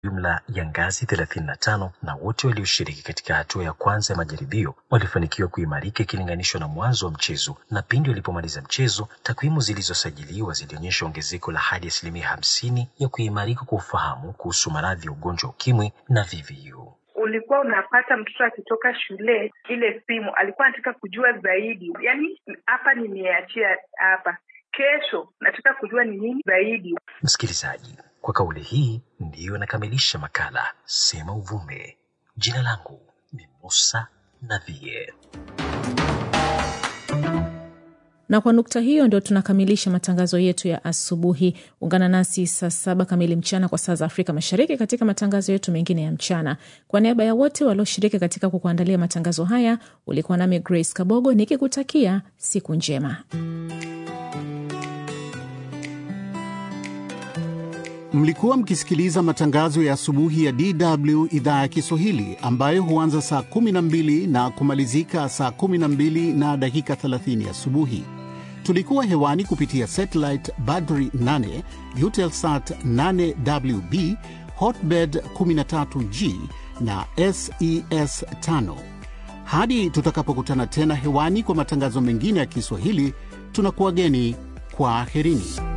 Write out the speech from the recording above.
jumla ya ngazi 35 na wote walioshiriki katika hatua ya kwanza ya majaribio walifanikiwa kuimarika ikilinganishwa na mwanzo wa mchezo, na pindi walipomaliza mchezo, takwimu zilizosajiliwa zilionyesha ongezeko la hadi asilimia hamsini ya kuimarika kwa ufahamu kuhusu maradhi ya ugonjwa wa ukimwi na VVU. ulikuwa unapata mtoto akitoka shule, ile simu alikuwa anataka kujua zaidi, yaani hapa nimeachia hapa, kesho nataka kujua ni nini zaidi. Msikilizaji, kwa kauli hii ndiyo nakamilisha makala Sema Uvume. Jina langu ni Musa Navie. Na kwa nukta hiyo ndio tunakamilisha matangazo yetu ya asubuhi. Ungana nasi saa saba kamili mchana kwa saa za Afrika Mashariki katika matangazo yetu mengine ya mchana. Kwa niaba ya wote walioshiriki katika kukuandalia matangazo haya, ulikuwa nami Grace Kabogo nikikutakia siku njema. Mlikuwa mkisikiliza matangazo ya asubuhi ya DW idhaa ya Kiswahili ambayo huanza saa 12 na kumalizika saa 12 na dakika 30 asubuhi. Tulikuwa hewani kupitia satellite Badri 8, Eutelsat 8WB, Hotbird 13G na SES 5. Hadi tutakapokutana tena hewani kwa matangazo mengine ya Kiswahili, tunakuwageni kwa aherini.